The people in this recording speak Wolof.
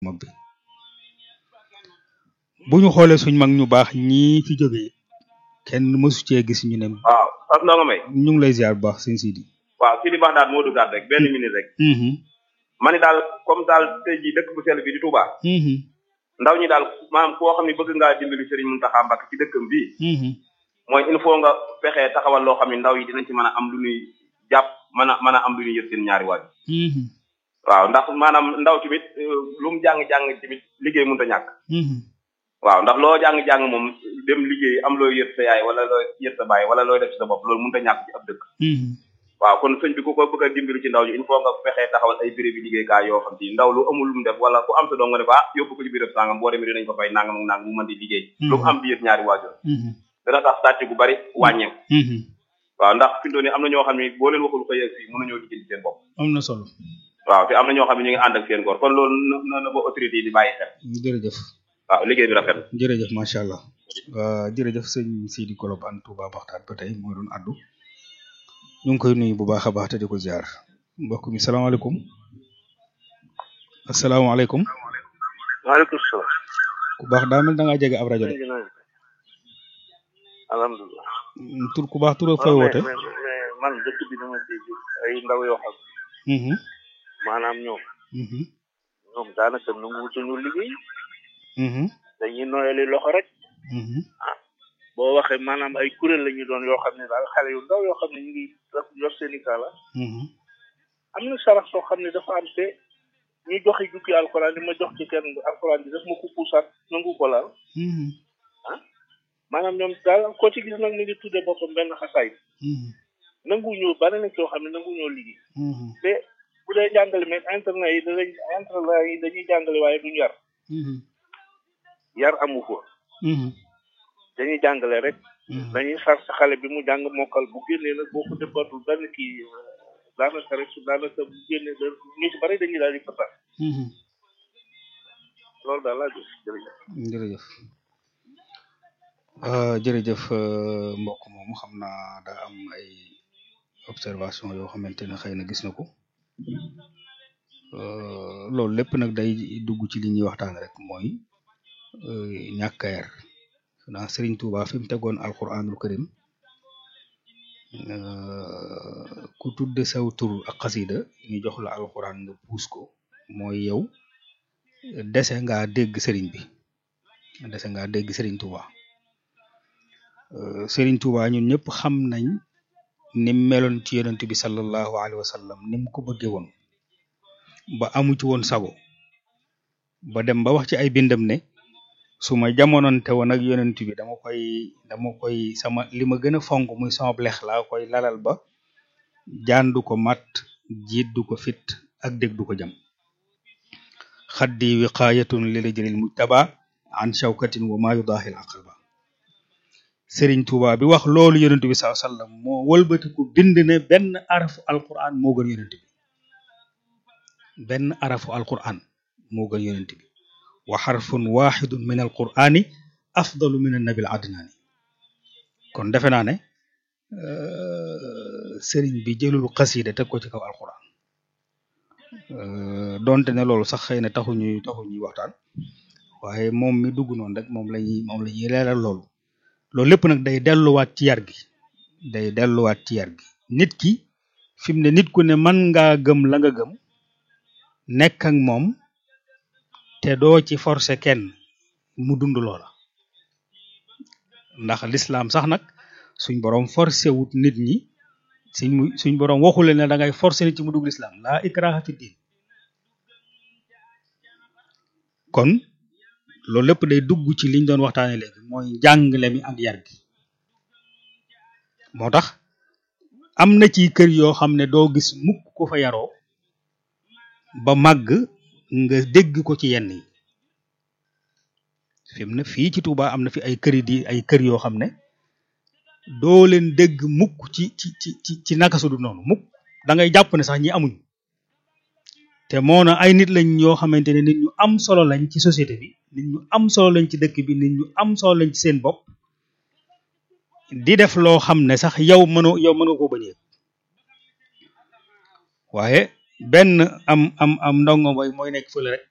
mag bi bu ñu xoolee suñ mag ñu baax ñii fi jógee kenn mësu cee gis ñu ne waaw Pape Ndongo Mbaye ñu ngi lay ziar bu baax sëñ Sidi waaw Sidi Baxdaat moo duggaat rek benn minute rek ma ni daal comme daal tey jii dëkk bu sell bi di Touba ndaw ñi daal maanaam koo xam ne bëgg ngaa dimbali Serigne Mountakha Mbacké ci dëkkam bii mooy il faut nga fexe taxawal loo xam ne ndaw yi dinañ ci mën a am lu ñuy jàpp mën a mën a am lu ñuy yët seen ñaari waaj waaw ndax maanaam ndaw tamit lu mu jàng-jàng tamit liggéey mënut a ñàkk waaw ndax loo jàng-jàng moom dem liggéey am looy yët sa yaay wala looy yët sa baay wala looy def ci sa bopp loolu mënut a ñàkk ci ab dëkk waaw kon sëñ bi ku ko bëgg a dimbali ci ndaw ñi il faut nga fexee taxawal ay béréb bi liggéeykaay yoo xam ci ndaw lu amul lu mu def wala ku am sa doom nga ne ko ah yóbbu ko ci béréb sangam boo demee dinañ ko fay nangam ak nangam mu mën di liggéey lu mu am di yët ñaari waajur dana tax sàcc gu bari wàññeeku waaw ndax fi mu ne am na ñoo xam ne boo leen waxul xëy fii mënuñoo liggéey seen bopp am na solo waaw te am na ñoo xam ne ñu ngi ànd ak seen góor kon loolu na na ba autorité yi di bàyyi xel jërëjëf waaw liggéey bi rafet jërëjëf macha allah jërëjëf sëñ Sidi Kolobane Touba Baxtaat ba tey moo doon addu ñu ngi koy nuyu bu baax a baax te di ko ziar mbokk mi salaamaaleykum asalaamaaleykum maaleykum salaam. ku baax daa mel da ngaa jege ab rajo de alhamdulilah. tur ku baax tur ak fooy woote. mais mais man dëkk bi dama dégg ay ndaw yoo xam. maanaam ñoom. ñoom daanaka nanguwutuñu liggéey. dañuy noyali loxo rek. ah boo waxee maanaam ay kuréel la ñu doon yoo xam ne daal xale yu ndaw yoo xam ne ñu ngi yor seen i kaala. am na sarax soo xam ne dafa am te ñu joxe jukki alxuraan di ma jox ci kenn alxuraan bi daf ma ko puusaat nangu ko laal. ah maanaam ñoom daal koo ci gis nag mi ngi tuddee boppam benn xasaay. nangu ñëw bari na coo xam ne nangu ñoo liggéey. te bu dee jàngale mais internet yi danañ internet yi dañuy jàngale waaye duñ yar. yar amu ko. dañuy jàngale rek. dañuy sar sa xale bi mu jàng mokkal bu génnee nag boo ko defatul benn kii daanaka rek su daanaka bu génnee da ñu ci bari dañuy daal di fatal. loolu daal laa gis jërëjëf. jërëjëf jërëjëf mbokk moomu xam naa daa am ay observation yoo xamante ne xëy na gis na ko loolu lépp nag day dugg ci li ñuy waxtaan rek mooy ñàkk a yar naa Serigne Touba fi mu tegoon alquranul karim ku tudde saw tur ak xasida ñu jox la alquran nga puus ko mooy yow dese ngaa dégg Serigne bi dese ngaa dégg Serigne Touba Serigne Touba ñun ñëpp xam nañ nim meloon ci yonent bi sallallahu alayhi wa sallam nim ko bëggee woon ba amu ci woon sago ba dem ba wax ci ay bindam ne su ma jamononte woon ak yonent bi dama koy dama koy sama li ma gën a fonk muy sama blex laa koy lalal ba jaan du ko mat jiit du ko fit ak dég du ko jam xaddi wiqaayatun lil jëlil mujtaba an shawkatin wa ma yudaahil aqaba Sëriñ Tuuba bi wax loolu yonent bi sallallahu alayhi wasallam moo wëlbatiku bind ne benn arafu alquran moo gën yonent bi benn arafu alquran moo gën yonent bi wa xarfun waxidun min alqurani afdalu min annabil adnaani kon defe naa ne sëriñ bi jëlul xasida teg ko ci kaw alquran donte ne loolu sax xëy na taxu ñuy taxu ñuy waxtaan waaye moom mi dugg noonu rek moom lañuy moom la ñuy leeral loolu loolu lépp nag day delluwaat ci yar gi day delluwaat ci yar gi nit ki fi mu ne nit ku ne mën ngaa gëm la nga gëm nekk ak moom te doo ci forcer kenn mu dund loola ndax lislaam sax nag suñ boroom forcé wut nit ñi suñ suñ boroom waxule ne da ngay forcer nit ci mu dugg lislaam laa ikraha fi diin kon loolu lépp day dugg ci liñ doon waxtaane léegi mooy njàngale mi ak yar gi moo tax am na ci kër yoo xam ne doo gis mukk ko fa yaroo ba màgg nga dégg ko ci yenn yi fi mu ne fii ci Touba am na fi ay kër di ay kër yoo xam ne doo leen dégg mukk ci ci ci ci ci naka su dul noonu mukk da ngay jàpp ne sax ñi amuñ te moo na ay nit lañ yoo xamante ne nit ñu am solo lañ ci société bi nit ñu am solo lañ ci dëkk bi nit ñu am solo lañ ci seen bopp di def loo xam ne sax yow mënoo yow mën nga koo bañee waaye benn am am am ndongo mooy mooy nekk fële rek